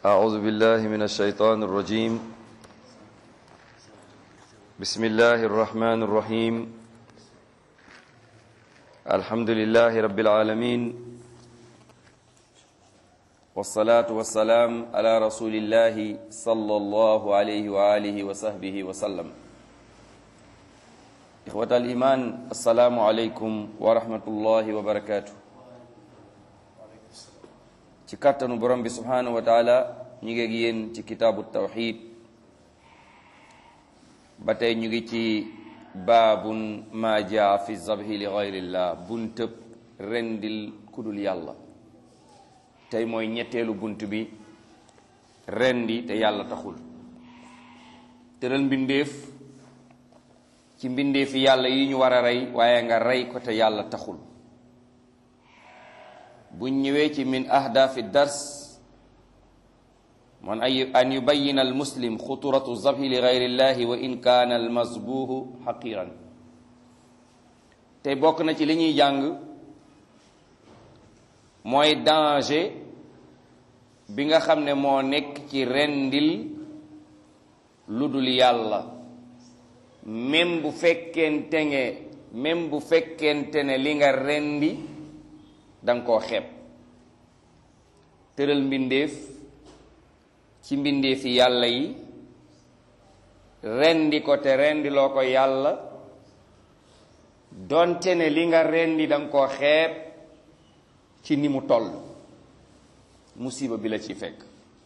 أعوذ بالله من الشيطان الرجيم بسم الله الرحمن الرحيم الحمد لله رب العالمين والصلاة والسلام على رسول الله صلى الله عليه وآله وصحبه وسلم إخوة الإيمان السلام عليكم ورحمة الله وبركاته ci kàttanu borom bi subhanahu wa taala ñu ngi ak yéen ci kitaabu tawxid ba tey ñu ngi ci baabun ma jaa fi zabhi li gayrillah buntëb rendil kudul yàlla tey mooy ñetteelu bunt bi rendi te yàlla taxul tëral mbindeef ci mbindeefi yàlla yi ñu war a rey waaye nga rey ko te yàlla taxul buñ ñëwee ci min ahdaafi dars man ay an yubayina al muslim xuturatu zabhi li gayrillahi wa in kaana al masbuuhu xaqiran tey bokk na ci li ñuy jàng mooy danger bi nga xam ne moo nekk ci rendil lu dul yàlla même bu fekkente ne même bu fekkente ne li nga rendi danga koo xeeb tëral mbindeef ci mbindeefi yàlla yi rendi ko te rendi loo ko yàlla donte ne li nga rendi danga koo xeeb ci ni mu toll musiba bi la ci fekk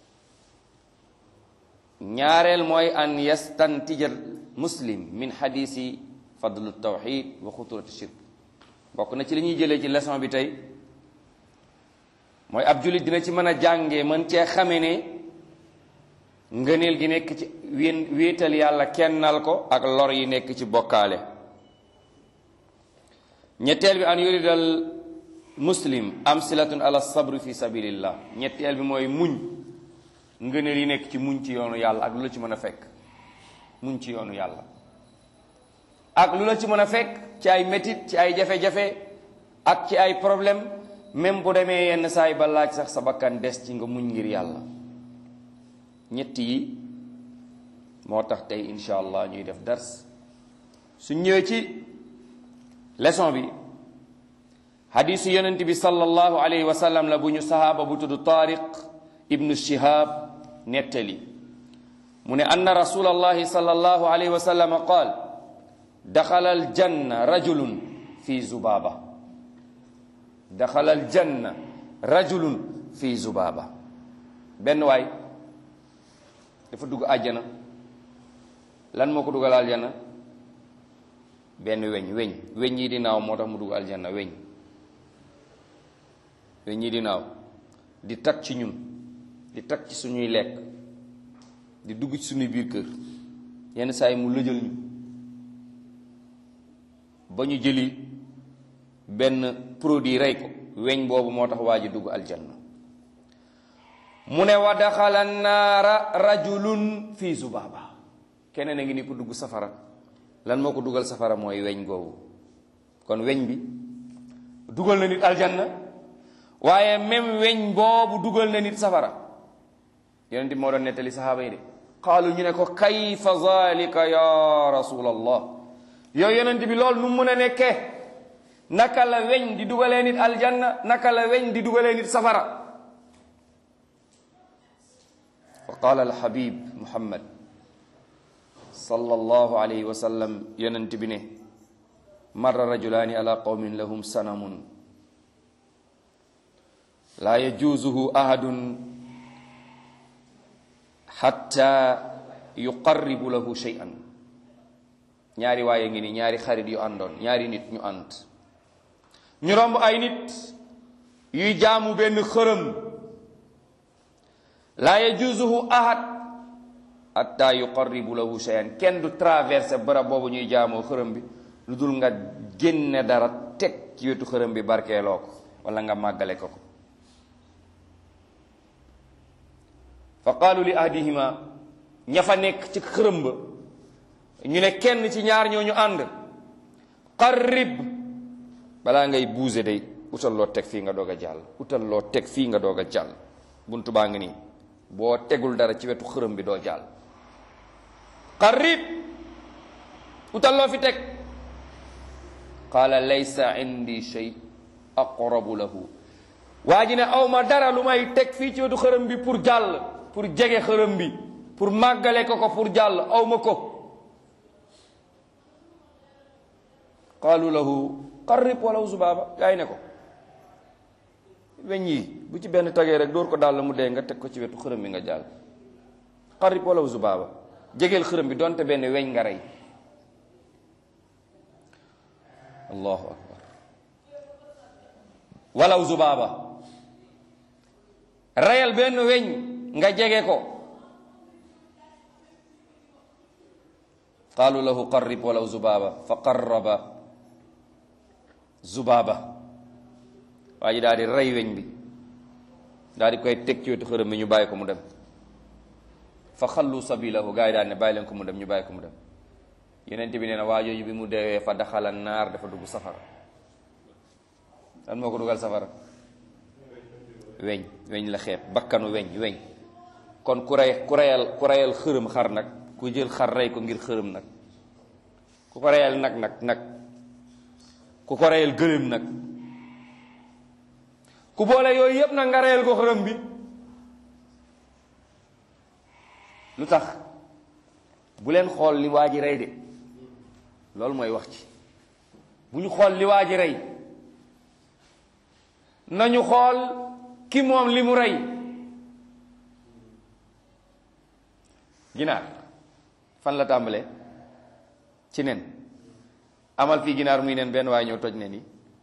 ñaareel mooy an yastantija muslim min xadisi fadlu tawxid wa xuturati shirk bokk na ci li ñuy jëlee ci leçon bi tey mooy ab jullit dina ci mën a jànge mën cee xame ne ngëneel gi nekk ci wén wéetal yàlla kennal ko ak lor yi nekk ci bokkaale ñetteel bi an yuridal muslim amsilatun ala sabri fi sabilillah ñetteel bi mooy muñ ngëneel yi nekk ci muñ ci yoonu yàlla ak lu la ci mën a fekk muñ ci yoonu yàlla ak lu la ci mën a fekk ci ay métit ci ay jafe-jafe ak ci ay problème même bu demee yenn saay ba laaj sax sa bakkan des ci nga muñ ngir yàlla ñett yi moo tax tey incha allah ñuy def dars su ñëwee ci leçon bi hadisu yonent bi sallallahu alayhi wa sallam la bu ñu sahaaba bu tudd tariq ibnu shihab nettali mu ne anna rasulallahi sallallahu alayhi wa sallam qaal daxala aljanna rajulun fi zubaba daxala aljanna rajulun fi zubaba benn waay dafa dugg àjjana lan moo ko dugal aljanna benn weñ weñ weñ yi di naaw moo tax mu dugg aljanna weñ weñ yi di naaw di tag ci ñun di tag ci suñuy lekk di dugg ci suñuy biir kër yenn saa yi mu lëjal ñu ba ñu jëli benn produit rey ko weñ boobu moo tax waa ji dugg aljanna mu ne wa daxala naara rajulun fi zubaba keneen a ngi ni ko dugg safara lan moo ko dugal safara mooy weñ googu kon weñ bi dugal na nit aljanna waaye même weñ boobu dugal na nit safara yonent bi moo doon nettali saxaaba yi de qaalu ñu ne ko kayfa zalika ya rasulallah yow yonent bi loolu nu mun a nekkee naka la weñ di dugalee nit aljanna naka la weñ di dugalee nit safara fa qaala alhabib muhammad sallallahu alayhi wa sallam yonent bi ne marra rajulaani ala qawmin lahum sanamun laa yajuuzuhu ahadun xatta yuqarribu lahu shay'an ñaari waaye ngi ni ñaari xarit yu àndoon ñaari nit ñu ànd ñu romb ay nit yuy jaamu benn xërëm laa yajuzuhu ahad hatta yuqarribu lahu shay'an kenn du traversé barab boobu ñuy jaamoo xërëm bi lu dul nga génne dara teg ci wetu xërëm bi barkeeloo ko wala nga màggale ko ko fa qaalu li ahdihima ña fa nekk ci xërëm ba ñu ne kenn ci ñaar ñooñu ànd qarrib balaa ngay buuse day utal loo teg fii nga doog a jàll utal loo teg fii nga doog a jàll buntu baa ngi nii boo tegul dara ci wetu xërëm bi doo jàll qarib utal loo fi teg qaala laysa indi shay aqrabu lahu waa ji ne aw ma dara lu may teg fii ci wetu xërëm bi pour jàll pour jege xërëm bi pour màggale ko ko pour jàll aw ma ko qaalu lahu qarrib walaw zubaaba gaa yi ne ko weñ yi bu ci benn tagee rek dóor ko daal mu dee nga teg ko ci wetu xërëm bi nga jàll qarrib walaw zubaaba jegeel xërëm bi donte benn weñ nga rey allahu akbar walaw zubaaba reyal benn weñ nga jege ko qaalu lahu qarrib walaw zubaaba fa qarraba zubaaba waa ji daal di rey weñ bi daal di koy teg ci wetu xërëm bi ñu bàyyi ko mu dem fa xallu sabilahu gaa yi daal ne bàyyi leen ko mu dem ñu bàyyi ko mu dem yeneen bi nee na waa jooju bi mu deewee fa daxala naar dafa dugg safara lan moo ko dugal safara weñ weñ la xeeb bakkanu weñ weñ kon ku rey ku reyal ku reyal xërëm xar nag ku jël xar rey ko ngir xërëm nag ku ko reyal nag nag nag ku ko reyal gëléem nag ku boole yooyu yépp nag nga reyal ko xërëm bi lu tax bu leen xool li waa ji rey de loolu mooy wax ci bu ñu xool li waa ji rey nañu xool ki moom li mu rey ginaar fan la tàmbalee ci nen amal fii ginaar muy nen benn waaye ñëw toj nen yi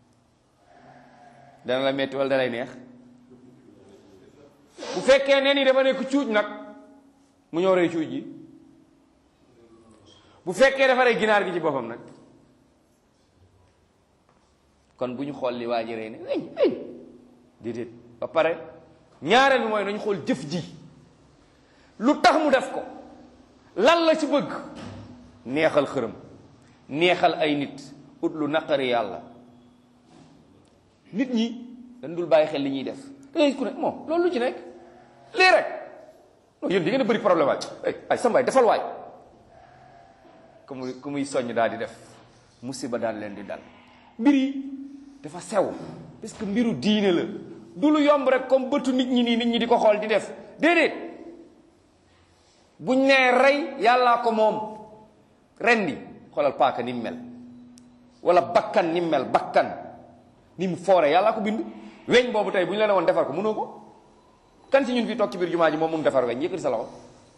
dana la metti wala dalay neex bu fekkee nen yi dafa nekk cuuj nag mu ñëw rey cuuj yi bu fekkee dafa rey ginaar gi ci boppam nag kon bu ñu xool li waa ji rey ne weñ weñ déedéet ba pare ñaareel bi mooy nañu xool jëf ji lu tax mu def ko lan la ci bëgg neexal xërëm neexal ay nit ut lu naqari yàlla nit ñi dañ dul bàyyi xel li ñuy def da ngay ku ne moom loolu lu ci nekk lii rek non yéen di ngeen a bëri problème waay ay ay sambaay defal waay ku muy ku muy soññ daal di def musiba daal leen di dal mbir yi dafa sew parce que mbiru diine la du lu yomb rek comme bëtu nit ñi nii nit ñi di ko xool di def déedéet buñ nee rey yàllaa ko moom rendi xoolal paaka ni mu mel wala bakkan ni mu mel bakkan ni mu foore yàllaa ko bind weñ boobu tey bu ñu la ne woon defar ko mënoo ko kan si ñun fii toog ci biir jumaa ji moom mun defar weñ yëkkati sa loxo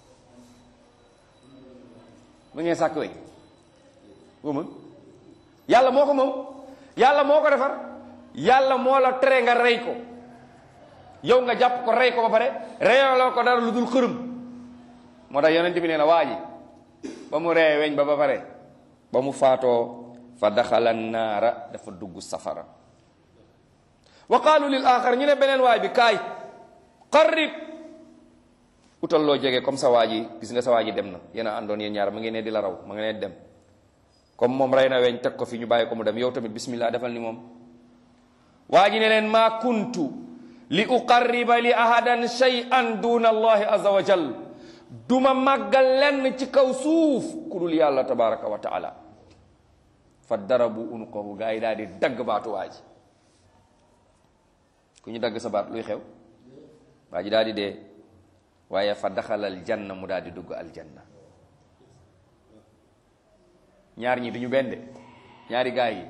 mu ngeen sàkk weñ boo mën yàlla moo ko moom yàlla moo ko defar yàlla moo la tere nga rey ko yow nga jàpp ko rey ko ba pare reyaloo ko dara lu dul xërëm moo tax yonent bi nee na waa ji ba mu reye weñ ba ba pare ba mu faatoo fa daxala naara dafa dugg safara wa qaalu lil axar ñu ne beneen waay bi kaay qarrib utal loo jege comme sa waa ji gis nga sa waa ji dem na yéen a àndoon yéen ñaar ma ngi ne di la raw ma ngi ne dem comme moom rey na weñ teg ko fi ñu bàyyi ko mu dem yow tamit bismillah defal ni moom waa ji ne leen maa kuntu li uqarriba li ahadan shay'an duna allahi azza wa jal duma màggal lenn ci kaw suuf ku dul yàlla tabaraka wa taala fa darabu unuqahu gaa yi daal di dagg baatu waa ji ku ñu dagg sa baat luy xew waa ji daal di dee waaye fa daxalal janna mu daal di dugg aljanna ñaar ñi duñu benn de ñaari gaa yi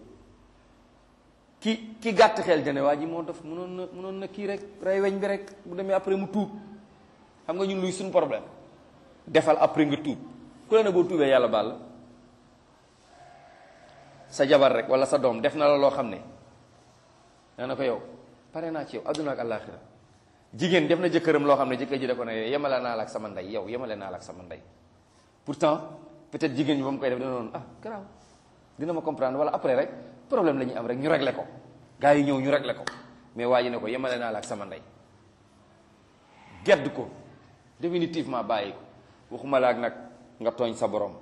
ki ki gàtt xel jane waa ji moo def mënoon na mënoon na kii rek rey weñ bi rek bu demee après mu tuub xam nga ñun luy suñu problème defal après nga tuub ku la ne boo tuubee yàlla baal la sa jabar rek wala sa doom def na la loo xam ne nee na ko yow pare naa ci yow adduna ak àllaaxira jigéen def na jëkkëram loo xam ne jëkkër ji da ko ne yemale naa la ak sama ndey yow yemale naa la ak sama ndey pourtant peut-être jigéen ñi ba mu koy def dina noonu ah garaaw dina ma comprendre wala après rek problème la ñuy am rek ñu réglé ko gars yi ñëw ñu réglé ko mais waa ji ne ko yemale naa la ak sama ndey gedd ko définitivement bàyyi ko waxuma la ak nag nga tooñ sa borom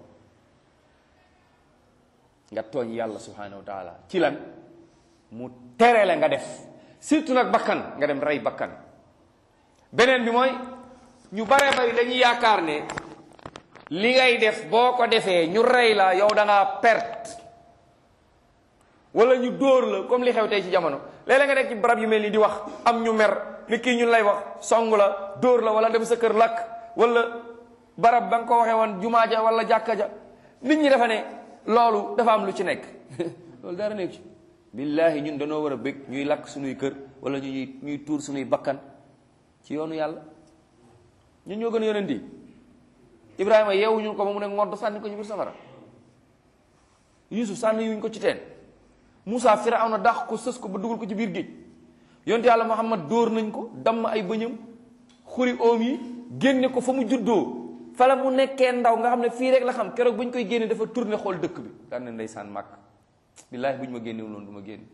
nga tooñ yàlla subhanahu wa taala ci lan mu tere la nga def surtout nag bakkan nga dem rey bakkan beneen bi mooy ñu bare bari dañuy yaakaar ne li ngay def boo ko defee ñu rey la yow da ngaa perte wala ñu dóor la comme li xew tey ci jamono léeg-léeg nga nekk ci barab yu mel ni di wax am ñu mer ni kii ñun lay wax song la dóor la wala dem sa kër lakk wala barab ba nga ko waxee woon jumaa ja wala jàkka ja nit ñi dafa ne loolu dafa am lu ci nekk loolu dara nekk ci billaahi ñun dañoo war a bëgg ñuy lakk suñuy kër wala ñuy ñuy tuur suñuy bakkan ci yoonu yàlla ñun ñoo gën a yonent yi Ibrahima yeewuñu ko ba mu ne ngodd sànni ko ci biir safara Yusuf sànni yuñ ko ci teen Moussa Firawna dàq ko sës ko ba dugal ko ci biir géej yonte yàlla Muhammad dóor nañ ko damm ay bëñam xuri oom yi génne ko fa mu juddoo fala mu nekkee ndaw nga xam ne fii rek la xam keroog bu ñu koy génne dafa tourné xool dëkk bi daan na ndeysaan màkk billaahi bu ñu ma génnewul noonu du ma génn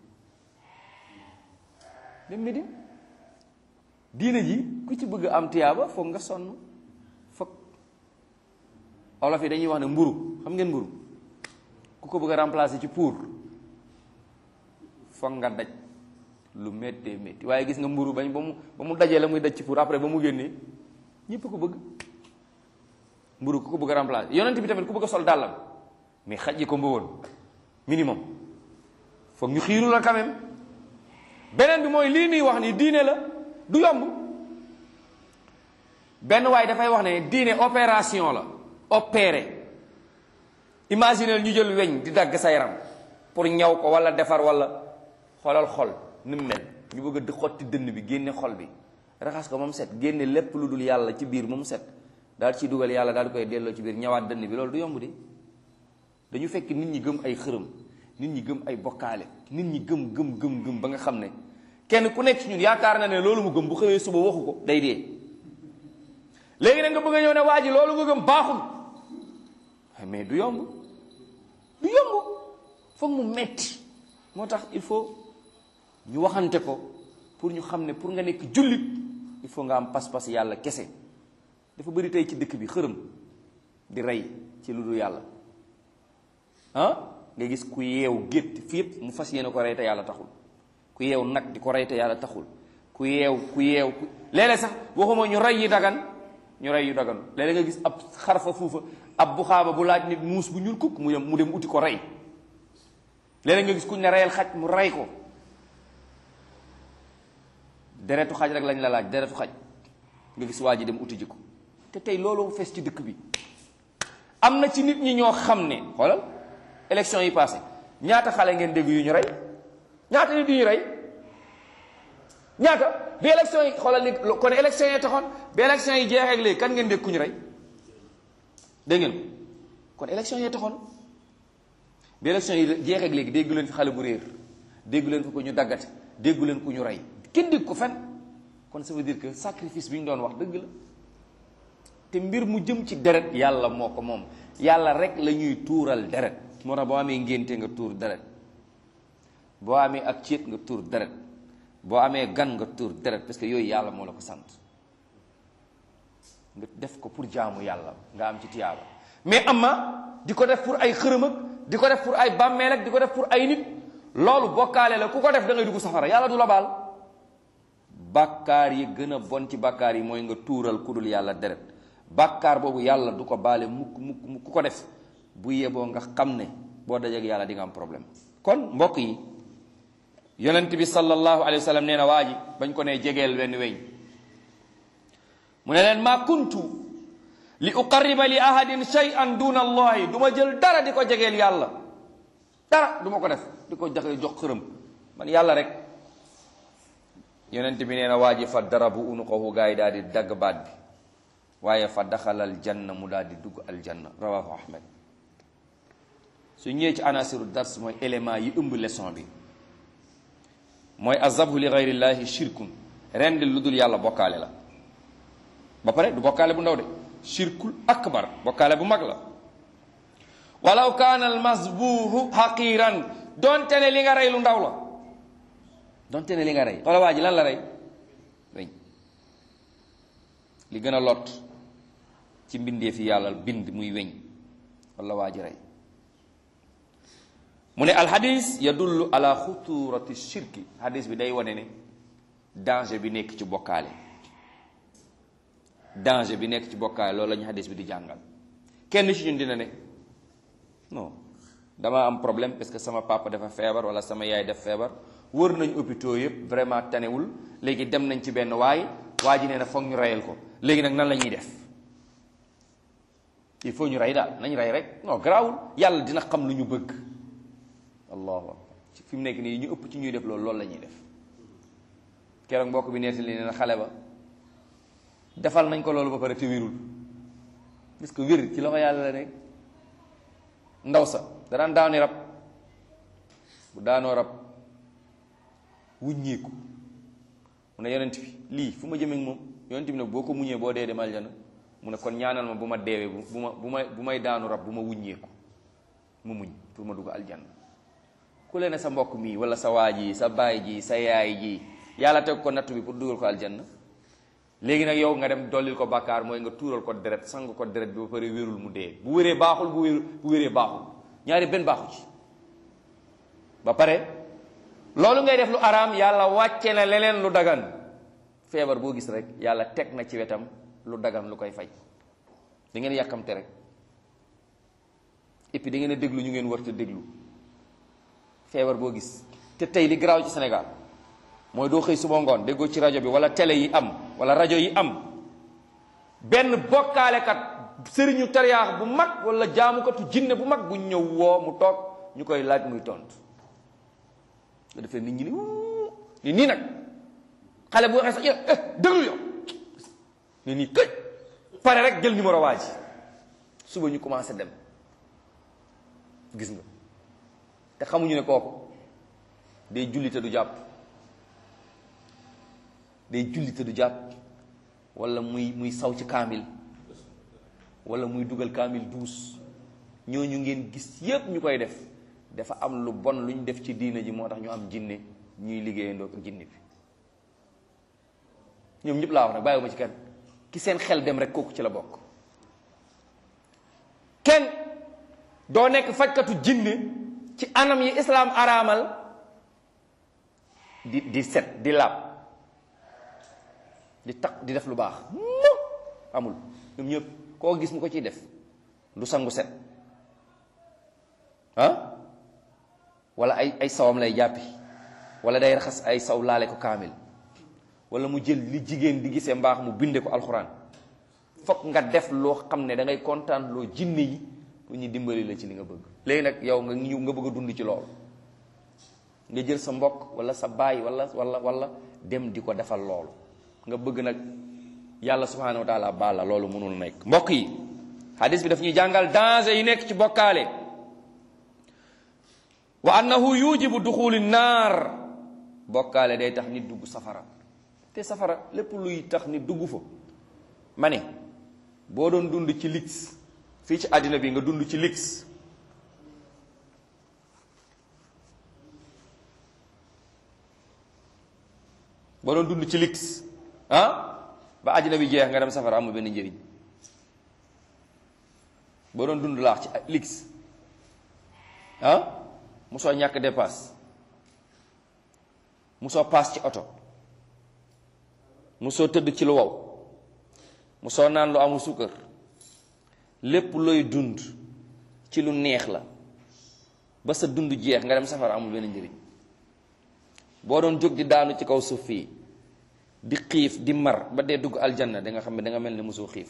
dem Medine diine ji ku ci bëgg am tiyaaba foog nga sonn foog olof yi dañuy wax ne mburu xam ngeen mburu ku ko bëgg a remplacer ci pour foog nga daj lu méttee métti waaye gis nga mburu bañ ba mu ba mu dajee la muy daj ci pour après ba mu génnee ñëpp ko bëgg mburu ku ko bëgg a remplacer yonent bi tamit ku bëgg a sol dàllam mais xaj yi ko mbawoon minimum foog ñu xiiru la quand même beneen bi mooy lii nuy wax ni diine la du yomb benn waaye dafay wax ne diine opération la opéré imaginez ñu jël weñ di dagg sa yaram pour ñaw ko wala defar wala xoolal xol ni mu mel ñu bëgg a xotti dënn bi génne xol bi raxas ko moom set génne lépp lu dul yàlla ci biir moom set daal ci dugal yàlla daal di koy delloo ci biir ñawaat dënn bi loolu du yomb de dañu fekk nit ñi gëm ay xërëm nit ñi gëm ay bokkaale nit ñi gëm gëm gëm gëm ba nga xam ne kenn ku nekk ci ñun yaakaar na ne loolu mu gëm bu xëyee suba waxu ko day dee léegi nag nga bëgg a ñëw ne waa ji loolu nga gëm baaxul mais du yomb du yomb foog mu metti moo tax il faut ñu waxante ko pour ñu xam ne pour nga nekk jullit il faut nga am pas-pas yàlla kese dafa bëri tey ci dëkk bi xërëm di rey ci lu dul yàlla ah nga gis ku yeew gétt fi yëpp mu fas yéene ko rey te yàlla taxul ku yeew nag di ko rey te yàlla taxul ku yeew ku yeew ku léeg-léeg sax waxuma ñu rey yi dagan ñu rey yu dagan léeg-léeg nga gis ab xarfa fuufa ab bu xaaba bu laaj nit muus bu ñuul kukk mu dem mu dem uti ko rey léeg-léeg nga gis kuñ ne reyal xaj mu rey ko deretu xaj rek lañ la laaj deretu xaj nga gis waa ji dem uti ji ko te tey loolu fees ci dëkk bi am na ci nit ñi ñoo xam ne xoolal élection yi passé ñaata xale ngeen dégg yu ñu rey ñaata nit yu ñu rey ñaata bi élection yi xoolal ni kon élection yi taxoon bi élection yi jeexee ak léegi kan ngeen dégg ku ñu rey dégg ngeen kon élection yi taxoon bi élection yi jeexee ak léegi déggu leen fi xale bu réer déggu leen fi ko ñu daggate déggu leen ku ñu rey kenn dégg ko fen kon ça veut dire que sacrifice bi ñu doon wax dëgg la te mbir mu jëm ci deret yàlla moo ko moom yàlla rek la ñuy tuural deret moo tax boo amee ngénte nga tuur deret boo amee ak céet nga tuur deret boo amee gan nga tuur deret parce que yooyu yàlla moo la ko sant nga def ko pour jaamu yàlla nga am ci tiyaaba mais ama di ko def pour ay xërëm ak di ko def pour ay bàmmeel ak di ko def pour ay nit loolu bokkaale la ku ko def da ngay dugg safara yàlla du la baal bàkkaar yi gën a bon ci bàkkaar yi mooy nga tuural ku dul yàlla deret bàkkaar boobu yàlla du ko baale mukk mukk mukk ku ko def bu yeboo nga xam ne boo dajeek yàlla di nga am problème kon mbokk yi yonent bi sallallahu alayhi wa sallam nee na waa ji bañ ko nee jegeel wenn weñ mu ne leen maa kuntu li uqarriba li ahadin shay'an duna allahi du ma jël dara di ko jegeel yàlla dara du ma ko def di ko jaxe jox xërëm man yàlla rek yonent bi nee na waa ji fa darabu unuqahu gaa yi daal di dagg baat bi waaye fa daxala aljanna mu daal di dugg aljanna rawahu ahmed su ñëwee ci anasiru dars mooy élément yi ëmb leçon bi mooy azabhu li gayrillahi shirkun ren di lu dul yàlla bokkaale la ba pare du bokkaale bu ndaw de shirkul akbar bokkaale bu mag la walaw kaana al masbuhu haqiran donte ne li nga rey lu ndaw la donte ne li nga rey wala waa ji lan la rey weñ li gën a lot ci mbindee fi yàlla bind muy weñ wala waa ji rey mu ne alxadis yadullu ala xuturati shirki hadis bi day wane ne danger bi nekk ci bokkaale danger bi nekk ci bokkaale loolu la ñu xadis bi di jàngal kenn ci ñun dina ne non dama am problème parce que sama papa dafa feebar wala sama yaay def feebar wër nañ hôpitaux yëpp vraiment tanewul léegi dem nañ ci benn waay waa ji nee na foog ñu reyal ko léegi nag nan la ñuy def il faut ñu rey daal nañ rey rek non garaawul yàlla dina xam lu ñu bëgg allahu akbar fi mu nekk nii ñu ëpp ci ñuy def loolu loolu la ñuy def keroog mbokk bi nettali nee na xale ba defal nañ ko loolu ba pare te wérul parce que wér ci loxo yàlla la nekk ndaw sa da daan daani rab bu daanoo rab wuññeeku mu ne yonent bi lii fu ma jëmeeg moom yonent bi nag boo ko muñee boo dee dem aljana mu ne kon ñaanal ma bu ma deewee bu ma bu may bu may daanu rab bu ma wuññeeku mu muñ pour ma dugg aljanna ku leen ne sa mbokk mii wala sa waa ji sa baay ji sa yaay ji yàlla teg ko nattu bi pour dugal ko aljanna léegi nag yow nga dem dollil ko bàkkaar mooy nga tuural ko deret sang ko deret bi ba pare wérul mu dee bu wéree baaxul bu wér bu wéree baaxul ñaari benn baaxu ci ba pare loolu ngay def lu araam yàlla wàcce na leneen lu dagan feebar boo gis rek yàlla teg na ci wetam lu dagan lu koy faj da ngeen yàkkamte rek et puis da ngeen a déglu ñu ngeen war te déglu feebar boo gis te tey li garaaw ci Sénégal mooy doo xëy suba ngoon déggoo ci rajo bi wala télé yi am wala rajo yi am benn bokkaalekat sëriñu tariyaax bu mag wala jaamukatu jinne bu mag bu ñëw woo mu toog ñu koy laaj muy tontu nga defee nit ñi ni wuu ni nii nag xale bu waxee sax eh déglu yow ni nii këj pare rek jël numéro waa ji suba ñu commencé dem gis nga te xamuñu ne kooku day julli te du jàpp day julli te du jàpp wala muy muy saw ci kaamil wala muy dugal kaamil duus ñooñu ngeen gis yépp ñu koy def dafa am lu bon lu ñu def ci diina ji moo tax ñu am jinne ñuy liggéeyandoo ak jinne bi ñoom ñëpp laa wax nag bàyyiwuma ci kenn ki seen xel dem rek kooku ci la bokk kenn doo nekk fajkatu jinne ci anam yi islaam araamal di di set di laab di tax di def lu baax amul ñoom ñëpp koo gis mu ko ciy def du sangu set ah wala ay ay sawam lay jàppi wala day raxas ay saw laale ko kaamil wala mu jël li jigéen di gisee mbaax mu binde ko alxuraan fokk nga def loo xam ne da ngay kontaan loo jinne yi pour ñu dimbali la ci li nga bëgg léegi nag yow nga ñëw nga bëgg a dund ci loolu nga jël sa mbokk wala sa baay wala wala wala dem di ko defal loolu nga bëgg nag yàlla subhanahu wa taala baal la loolu mënul nekk mbokk yi hadis bi daf ñuy jàngal danger yi nekk ci bokkaale wa annahu yujibu duxuli naar bokkaale day tax nit dugg safara te safara lépp luy tax nit dugg fa ma ne boo doon dund ci lix fii ci àddina bi nga dund ci lix boo doon dund ci lix ah ba àddina bi jeex nga dem safara amul benn njëriñ boo doon dund laax ci lix ah musoo ñàkk dépasse musoo paas ci oto musoo tëdd ci lu wow musoo naan lu amul suukar lépp looy dund ci lu neex la ba sa dund jeex nga dem safara amul benn njëriñ boo doon jóg di daanu ci kaw suuf fii di xiif di mar ba dee dugg aljanna da nga xam ne da nga mel ne mosoo xiif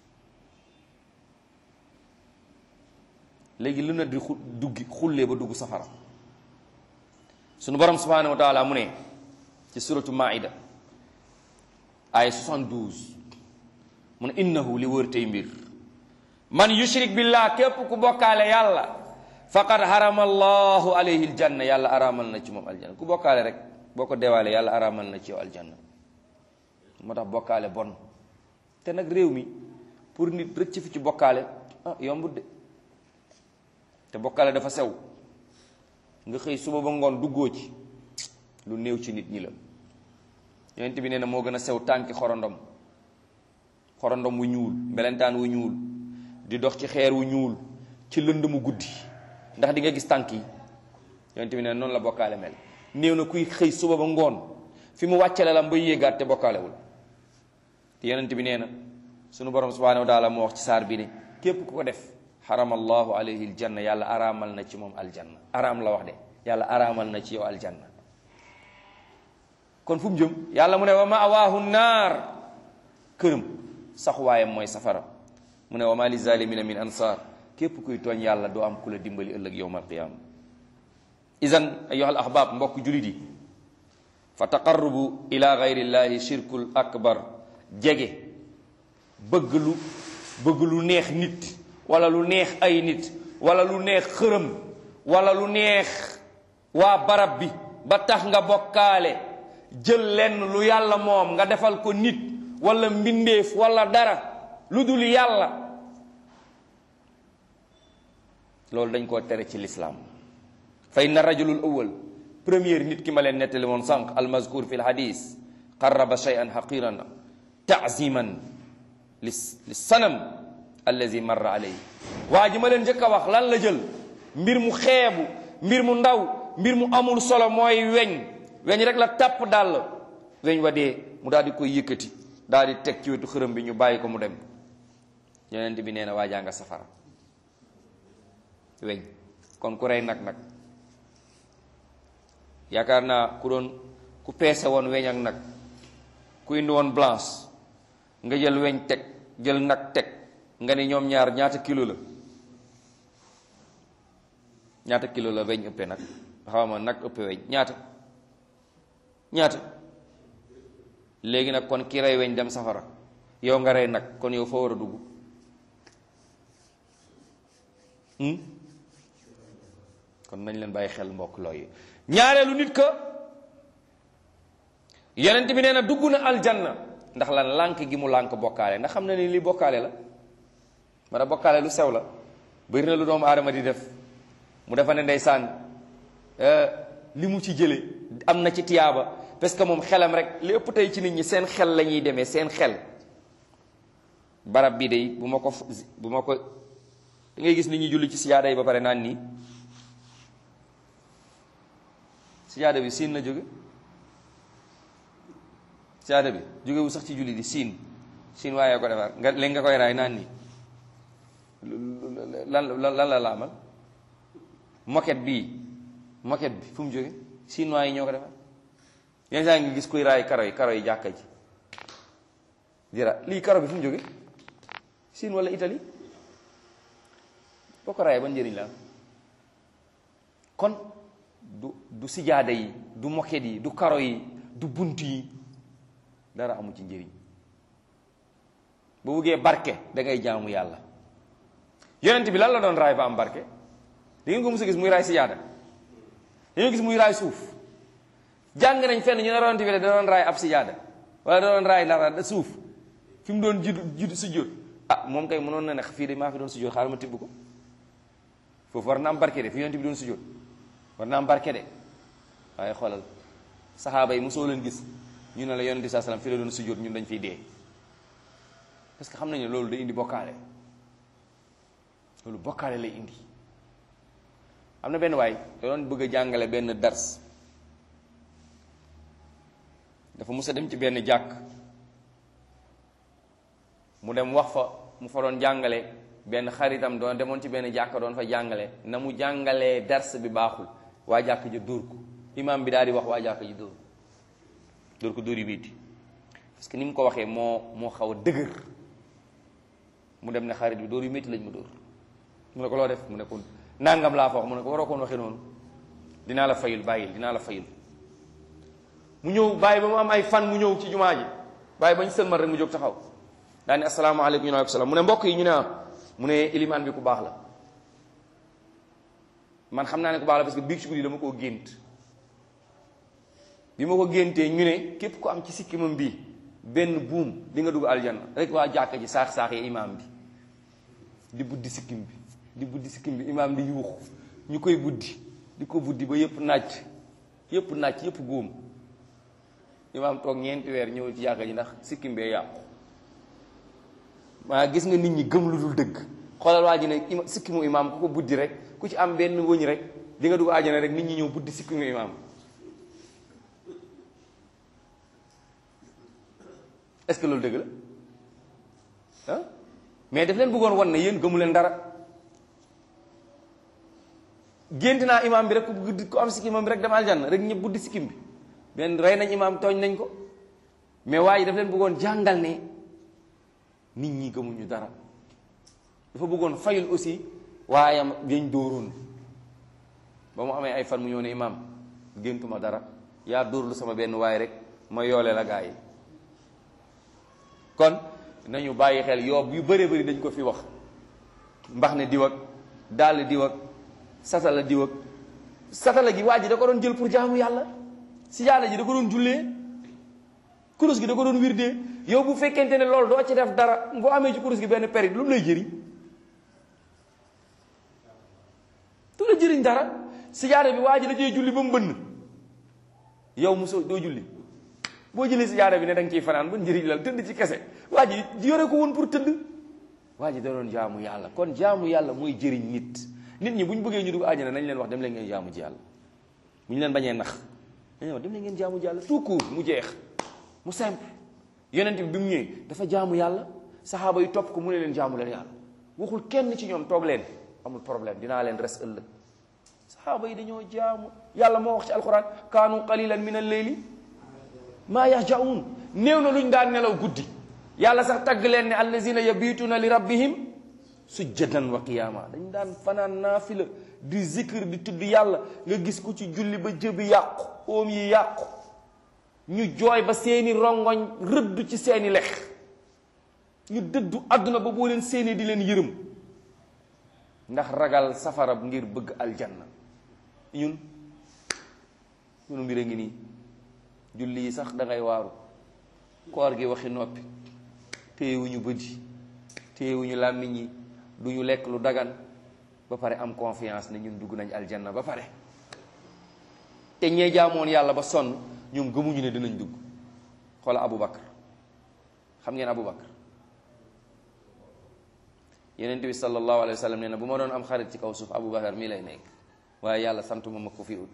léegi lu na di xu duggi xullee ba dugg safara sunu borom subhanahu wa taala mu ne ci suratu maida ay 72 mu ne innahu li wër tey mbir man yushrik billah képp ku bokkaale yàlla faqad harama allahu alayhi aljanna yàlla araamal na ci moom aljanna ku bokkaale rek boo ko deewaale yàlla araamal na ci yow aljanna moo tax bokkaale bon te nag réew mi pour nit rëcc fi ci bokkaale ah yombut de te bokkaale dafa sew nga xëy suba ba ngoon duggoo ci lu néew ci nit ñi la yonent bi nee na moo gën a sew tànki xorondom xorondom wu ñuul mbelentaan wu ñuul di dox ci xeer wu ñuul ci lënd mu guddi ndax di nga gis tànk yi yonent bi nee na noonu la bokkaale mel néew na kuy xëy suba ba ngoon fi mu wàccale la ba yéegaat te bokkaalewul te yonent bi nee na sunu borom subhanahu wa taala moo wax ci saar bi ne képp ku ko def xaramallahu alayhi aljanna yàlla araamal na ci moom aljanna araam la wax de yàlla araamal na ci yow aljanna kon fu mu jëm yàlla mu ne wa mawaahu naar këram saxuwaayam mooy safara mu ne wa ma li zalimina min ansar képp kuy tooñ yàlla doo am ku la dimbali ëllëg yowm alqiyama idan ayuha al ahbab mbokk julit yi fa taqarrubu ila gayrillahi shirkul akbar jege bëgg lu bëgg lu neex nit wala lu neex ay nit wala lu neex xërëm wala lu neex waa barab bi ba tax nga bokkaale jël lenn lu yàlla moom nga defal ko nit wala mbindeef wala dara lu dul yàlla loolu dañ koo tere ci lislaam fa inna rajulul awwal première nit ki ma leen nettali woon sànq almazkur fi lhadis qarraba shay'an haqiran taaziman li li sanam allazi marra alayhi waa ji ma leen njëkk a wax lan la jël mbir mu xeebu mbir mu ndaw mbir mu amul solo mooy weñ weñ rek la tàpp dàll weñ wa dee mu daal di koy yëkkati daal di teg ci wetu xërëm bi ñu bàyyi ko mu dem yonent bi nee na waajaa nga safara weñ kon ku rey nag nag yaakaar naa ku doon ku peese woon weñ ak nag ku indi woon blanche nga jël weñ teg jël nag teg nga ne ñoom ñaar ñaata kilo la ñaata kilo la weñ ëppe nag xaw ma nag ëppe weñ ñaata ñaata léegi nag kon ki rey weñ dem safara yow nga rey nag kon yow foo war a dugg kon nañ leen bàyyi xel mbokk looyu ñaareelu nit ka yonent bi nee na dugg na aljanna ndax lan lànk gi mu lànk bokkaale ndax xam na ni li bokkaale la ma da bokkaale lu sew la bëri na lu doomu aadama di def mu defa ne ndeysaan li mu ci jële am na ci tiyaaba parce que moom xelam rek li ëpp tey ci nit ñi seen xel la ñuy demee seen xel barab bi de bu ma ko bu ma ko da ngay gis nit ñi julli ci sijaada yi ba pare naan nii sijaada bi siin la jóge sijaada bi jógewu sax ci julli di siin siin waaye ko defar nga léegi nga koy raay naan nii lan lan la la amal moquette bii moquette bi fu mu jóge chinois yi ñoo ko defar yenn saa ngi gis kuy raay karo yi karo yi jàkka ji dira lii karo bi fu mu jóge Chine wala Italie boo ko raayee ban njëriñ la kon du du sijaada yi du moquette yi du karo yi du bunt yi dara amu ci njëriñ boo buggee barke da ngay jaamu yàlla yonent bi lan la doon raay ba am barke di ngeen ko mos a gis muy raay sijaada dañoo gis muy raay suuf jàng nañ fenn ñu ne yonent bi da doon raay ab sijaada wala da doon raay dara suuf fi mu doon judd judd sujjóot ah moom kay mënoon na ne fii de maa fi doon sujjóot xaaral ma tibb ko foofu war na am barke de fi yonent bi doon sujjóot war na am barke de waaye xoolal saxaaba yi mosoo leen gis ñu ne la yonent bi saa salaam fi la doon sujjóot ñun dañ fiy dee parce que xam nañu loolu day indi bokkaale loolu bokkaale lay indi am na benn waay da doon bëgg a jàngale benn dars dafa mus a dem ci benn jàkk mu dem wax fa mu fa doon jàngale benn xaritam doon demoon ci benn jàkk doon fa jàngale na mu jàngalee dars bi baaxul waa jàkk ji dóor ko imaam bi daal di wax waa jàkk ji dóor ko dóor ko dóor yi biiti parce que ni mu ko waxee moo moo xaw a dëgër mu dem ne xarit bi dóor yu métti lañ ma dóor mu ne ko loo def mu ne ko nangam laa fa wax mu ne ko waroo koon waxee noonu dinaa la fayul bàyyil dinaa la fayul mu ñëw bàyyi ba mu am ay fan mu ñëw ci jumaa ji bàyyi ba ñu sëlmal rek mu jóg taxaw daa ne asalaamaaleykum ñu ne salaam mu ne mbokk yi ñu ne ah mu ne ilimaan bi ku baax la man xam naa ne ku baax la parce que biig ci guddi dama koo gént bi ma ko géntee ñu ne képp ku am ci sikkimam bi benn buum di nga dugg aljanna rek waa jàkka ji saax saaxee imaam bi di buddi sikkim bi di buddi sikkim bi imaam di yuuxu ñu koy buddi di ko buddi ba yëpp nàcc yëpp nàcc yëpp góom imaam toog ñeenti weer ñëw ci jàkka ji ndax sikkim bee yàqu maa gis nga nit ñi gëm lu dul dëgg xoolal waa ji ne ima sikkimu imaam ku ko buddi rek ku ci am benn wëñ rek di nga dugg àjjana rek nit ñi ñëw buddi sikkimu imaam est-ce que loolu dëgg la ah mais daf leen bëggoon wan ne yéen gëmu leen dara gént naa imaam bi rek ku ku am sikkim bi rek dem aljanna rek ñëpp buddi sikkim bi benn rey nañ imaam tooñ nañ ko mais waa ji daf leen bëggoon jàngal ne nit ñi gëmuñu dara dafa bëggoon fayul aussi waayam yañ dóoroon ba mu amee ay fan mu ñëw ne imaam géntuma dara yaa dóorlu sama benn waay rek ma yoole la gaa yi kon nañu bàyyi xel yoob yu bëree bëri dañ ko fi wax mbax ne diw ak dàll diw ak satala diw ak satala gi waa ji da ko doon jël pour jaamu yàlla si yàlla ji da ko doon jullee kurus gi da ko doon wirdee yow bu fekkente ne loolu doo ci def dara boo amee ci kurus gi benn périt lu mu lay jëriñ du la jëriñ dara si yàlla bi waa ji da cee julli ba mu bënn yow mosoo doo julli boo jëlee si yàlla bi ne da nga ciy fanaan ba njëriñ la tëdd ci kese waa ji yore ko woon pour tëdd waa ji da doon jaamu yàlla kon jaamu yàlla mooy jëriñ nit nit ñi bu ñu bëggee ñu dugg àjjana nañ leen wax dem leen ngeen jaamu ji yàlla bu ñu leen bañee nax dañ wax dem leen ngeen jaamu ji yàlla tout court mu jeex mu simple yonent bi bi mu ñëwee dafa jaamu yàlla saxaaba yi topp ko mu ne leen jaamu leen yàlla waxul kenn ci ñoom toog leen amul problème dinaa leen res ëllëg saxaaba yi dañoo jaamu yàlla moo wax ci alquran kaanu qalilan min al-layli maa yahjaun néew na luñ daan nelaw guddi yàlla sax tagg leen ne allazina yabituuna li rabbihim sujjadan wa qiyaama dañ daan fanaan naafila di zikr di tudd yàlla nga gis ku ci julli ba jëbi yàqu oom yi yàqu ñu jooy ba seeni rongoñ rëdd ci seeni lex ñu dëddu àdduna ba boo leen seeni di leen yërëm ndax ragal safara ngir bëgg aljanna ñun ñunu mbir a ngi nii julli yi sax da ngay waaru koor gi waxi noppi téyewuñu bët yi téyewuñu làmmiñ yi du ñu lekk lu dagan ba pare am confiance ne ñun dugg nañ aljanna ba pare te ñee jaamoon yàlla ba sonn ñoom gëmuñu ne dinañ dugg xoola Abu Bakar xam ngeen Abu Bakar yeneen bi sallallahu alayhi wa sallam nee na bu ma doon am xarit ci kaw suuf Abu Bakar mii lay nekk waaye yàlla sant ma ma ko fi ut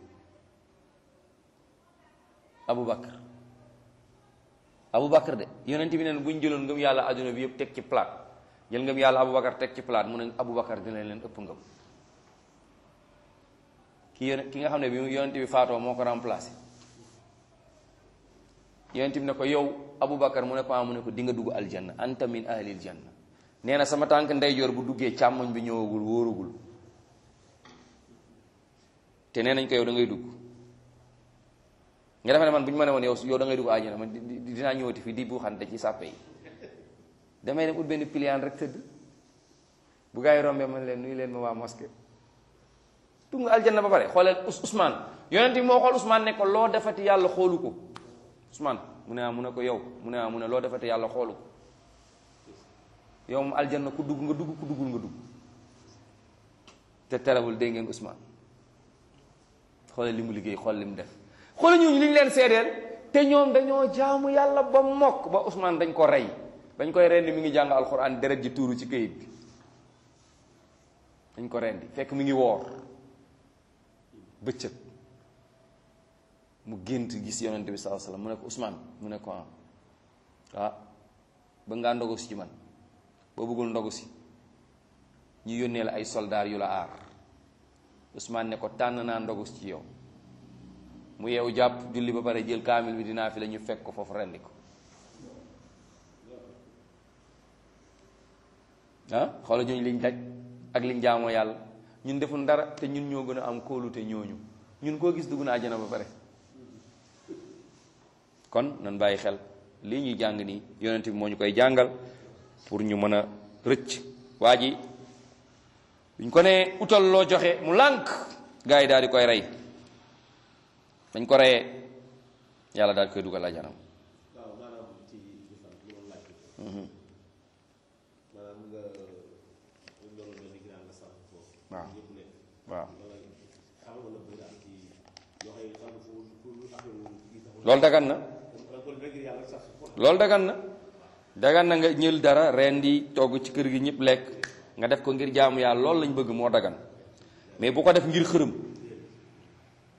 Abu Bakar Abu Bakar de yonent bi nee na bu ñu jëloon ngëm yàlla adduna bi yëpp teg ci plate jël ngëm yàlla Abu Bakar teg ci plate mu ne Abu Bakar dina leen ëpp ngëm ki yon ki nga xam ne bi yonent bi faatoo moo ko remplacé yonent bi ne ko yow Abu Bakar mu ne ko ah mu ne ko di nga dugg aljanna anta min ahlil janna nee na sama tànk ndeyjoor bu duggee càmmoñ bi ñëwagul wóoragul te nee nañ ko yow da ngay dugg nga defe ne man bu ñu ma ne woon yow yow da ngay dugg àjjana man dinaa ñëwati fii di bu xante ci sàppe yi damay dem ut benn pliant rek tëdd bu gaa yi rombee man leen nuyu leen ma waa mosquée dugg nga aljanna ba pare xooleel Ousmane yonent bi moo xool Ousmane ne ko loo defati yàlla xoolu ko Ousmane mu ne ah mu ne ko yow mu ne ah mu ne loo defati yàlla xoolu ko yow mu aljanna ku dugg nga dugg ku duggul nga dugg te terewul dégg ngeen Ousmane xoolal li mu liggéey xool li mu def xoolal ñooñu li ñu leen seedeel te ñoom dañoo jaamu yàlla ba mokk ba Ousmane dañ ko rey dañ koy rendi mi ngi jàng alxuraan deret ji tuuru ci këyit bi dañ ko rendi fekk mi ngi woor bëccëg mu gént gis yonent bi sallallahu alayhi wasallam mu ne ko Ousmane mu ne ko ah ba ngaa ndogu si ci man boo bëggul ndogu si ñu yónnee la ay soldaar yu la aar Ousmane ne ko tànn naa ndogu si ci yow mu yeewu jàpp julli ba pare jël kaamil bi dinaa fi la ñu fekk ko foofu rendi ko ah xoola ñooñu liñ daj ak liñ jaamoo yàlla ñun deful dara te ñun ñoo gën a am kóolute ñooñu ñun koo gis dugg na àjjana ba pare kon nan bàyyi xel lii ñuy jàng nii yonent bi moo ñu koy jàngal pour ñu mën a rëcc waa ji buñ ko nee utal loo joxe mu lànk gars yi daal di koy rey dañ ko reyee yàlla daal di koy dugal àjjanam waaw maanaam ci lislam li ma laaj maanaam nga loolu mel ni ginnaaw nga sàmm foofu waaw ñëpp nekk waaw loolu xam nga la bëri daal ci yoo xam ne sàmm foofu pour affaire yi taxul loolu dagan na kon rek yàlla sax foofu loolu dagan na dagan na nga ñël dara ren di togg ci kër gi ñëpp lekk nga def ko ngir jaamu yàlla loolu lañ bëgg moo dagan mais bu ko def ngir xërëm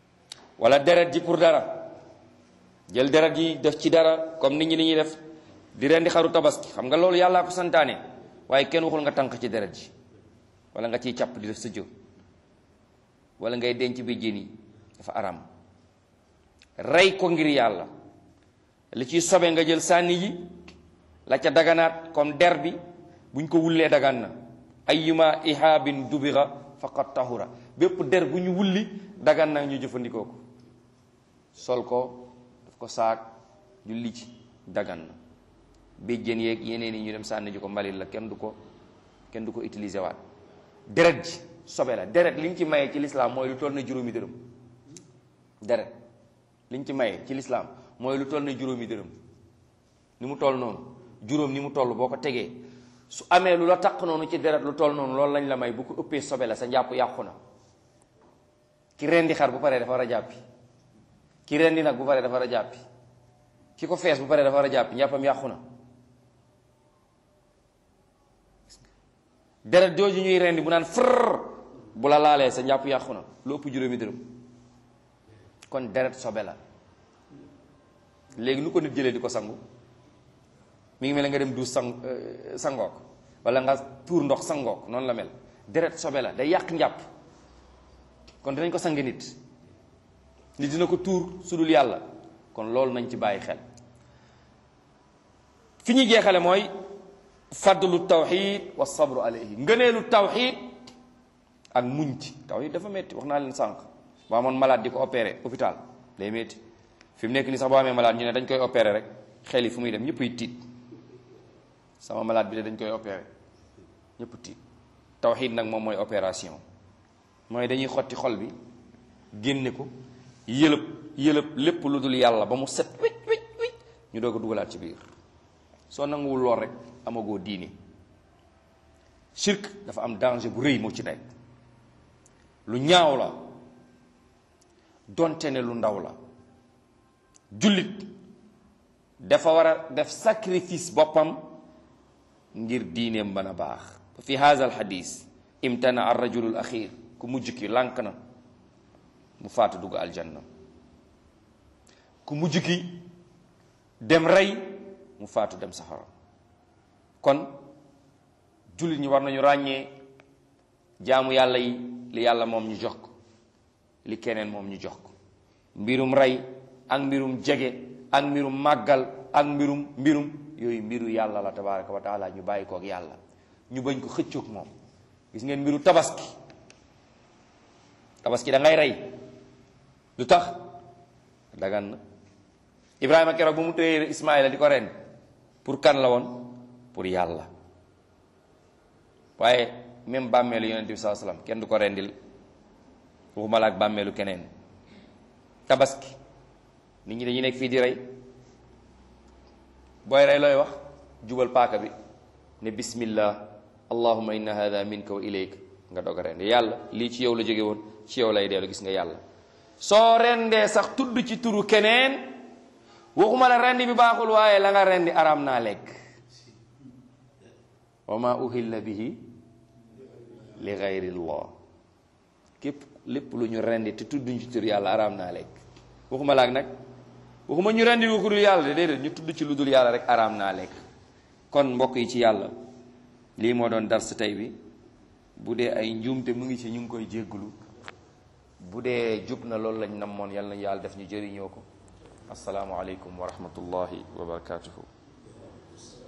wala deret ji pour dara jël deret ji def ci dara comme nit ñi ni ñuy def di rendi xaru tabaski xam nga loolu yàllaa ko santaane waaye kenn waxul nga tànq ci deret ji wala nga ciy càpp di def sa jë wala ngay denc bi jën yi dafa aram rey ko ngir yàlla li ciy sobe nga jël sànni yi la ca daganaat comme der bi buñ ko wullee dagan na ayyuma ihaabin dubira faqad tahura bépp der bu ñu wulli dagan na ñu jëfandikoo ko sol ko daf ko saak julli ci dagan na béjjén yeeg yeneen yi ñu dem sànni ji ko mbalit la kenn du ko kenn du ko utiliser waat deret ji sobe la deret liñ ci maye ci lislaam mooy lu toll na juróomi dërëm deret liñ ci maye ci lislaam mooy lu toll na juróomi dërëm ni mu toll noonu juróom ni mu toll boo ko tegee su amee lu la taq noonu ci deret lu toll noonu loolu lañ la may bu ko ëppee sobe la sa njàpp yàqu na ki rendi xar bu paree dafa war a jàppi ki rendi nag bu paree dafa war a jàppi ki ko fees bu paree dafa war a jàppi njàppam yàqu na deret jooju ñuy rendi bu naan fër bu la laalee sa njàpp yàqu na lu ëpp juróomi dërëm kon deret sobe la léegi nu ko nit jëlee di ko sangu mi ngi mel ne nga dem du sang sangook wala nga tuur ndox sangook noonu la mel deret sobe la day yàq njàpp kon dinañ ko sang nit nit dina ko tuur su dul yàlla kon loolu nañ ci bàyyi xel fi ñuy jeexale mooy fadlu tawxid wa sabru alayhi ngëneelu tawxid ak muñ ci tawxid dafa metti wax naa leen sànq boo amoon malade di ko opéré hôpital day metti fi mu nekk nii sax boo amee malade ñu ne dañ koy opéré rek xel yi fu muy dem ñëpp ay tiit sama malade bi de dañ koy opéré ñëpp tiit tawxid nag moom mooy opération mooy dañuy xotti xol bi génne ko yëlëb yëlëb lépp lu dul yàlla ba mu set wicc wicc wicc ñu doog a dugalaat ci biir soo nanguwul lool rek amagoo diini shirk dafa am danger bu rëy moo ci nekk lu ñaaw la donte ne lu ndaw la jullit dafa war a def sacrifice boppam ngir diineem mën a baax fi haza al xadis imtana ar rajulul axir ku mujj ki lànk na mu faatu dugg aljanna ku mujj ki dem rey mu faatu dem safara kon jullit ñi war nañu ràññee jaamu yàlla yi li yàlla moom ñu jox ko li keneen moom ñu jox ko mbirum rey ak mbirum jege ak mbirum màggal ak mbirum mbirum yooyu mbiru yàlla la tabaraka wa taala ñu bàyyi ko ak yàlla ñu bañ ko xëccoog moom gis ngeen mbiru tabaski tabaski da ngay rey lu tax dagan na ibrahima keroog bu mu téyee ismaila di ko ren pour kan la woon pour yàlla waaye même bàmmeelu yonent bi saa sallam kenn du ko rendil waxuma la ak bàmmeelu keneen tabaski nit ñi dañuy nekk fii di rey booy rey looy wax jubal paaka bi ne bismillah allahumma inna hada minka wa ilayka nga doog a rendi yàlla lii ci yow la jóge woon ci yow lay dellu gis nga yàlla soo rendee sax tudd ci turu keneen waxuma la rendi bi baaxul waaye la nga rendi araam naa lekk wa ma uhilla bihi li gayrillah képp lépp lu ñu rendi te tudduñ ci tur yàlla araam naa lekk waxuma laak nag waxuma ñu rendi ko dul yàlla de déedéet ñu tudd ci lu dul yàlla rek araam naa lekk kon mbokk yi ci yàlla lii moo doon dars tey bi bu dee ay njuumte mu ngi ci ñu ngi koy jégglu bu dee jub na loolu lañ namoon yàlla na yàlla def ñu jëriñoo ko asalaamualeykum wa rahmatullahi wa barakatuhu